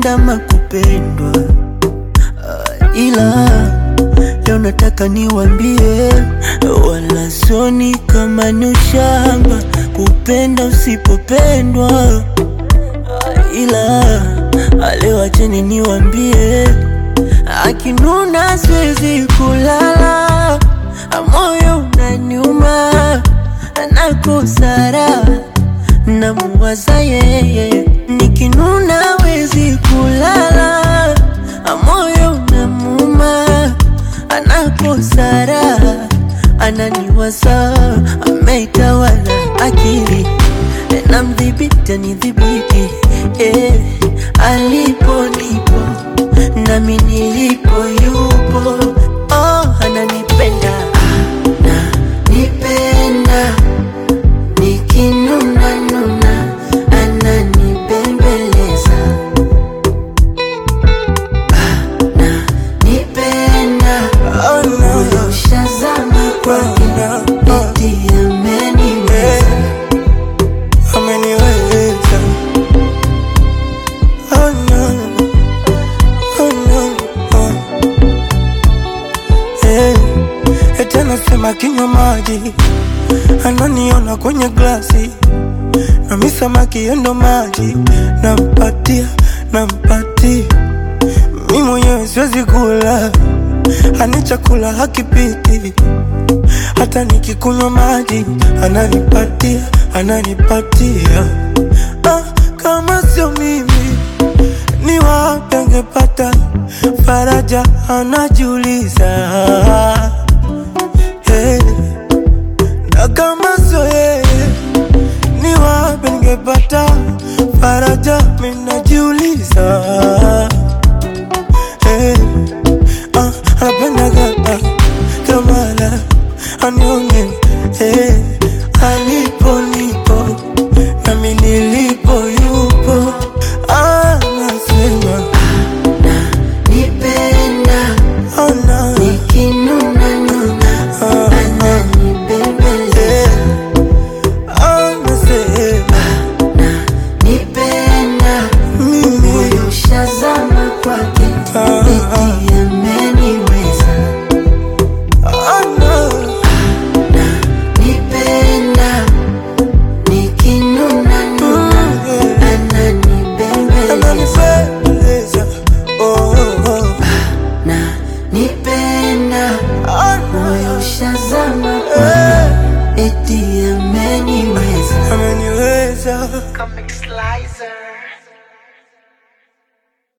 kupenda makupendwa uh, ila leo nataka niwambie, wala soni kama ni ushamba kupenda usipopendwa uh, ila leo acheni niwambie, akinuna siwezi kulala, moyo unaniuma, nakosara namuwaza yeye, nikinuna wezi kulala, moyo unamuma, anakosara, ananiwaza, ameitawala akili, namdhibiti anidhibiti, eh, alipo nipo nami nilipo yupo, oh, ananipenda ananipenda nikinuna nuna ananibembeleza ananipenda moyo ushazama kwake eti ameniweza ameniweza oh no, oh no, oh. Eh, eti anasema kinywa maji ananiona kwenye glasi nami samaki endo maji nampatia nampatia mi mwenyewe siwezi kula ani chakula hakipiti hata nikikunywa maji ananipatia ananipatia ah, kama sio mimi ni wapi angepata faraja anajiuliza hey. na kama sio yeye ni wapi ningepata faraja minajiuliza hey. ah, anapendaga ah, kamala anione hey. alipo nipo nami nilipo yupo anasema nipenda oh, no. nikinuna nuna ananibembeleza anasema nipenda mimi moyo ushazama kwake eti ameniweza oh, no. nipenda nikinuna nuna ananibembeleza ananipendeza oh, oh. na nipenda Ah, moyo ushazama kwake eti ameniweza ameniweza Comic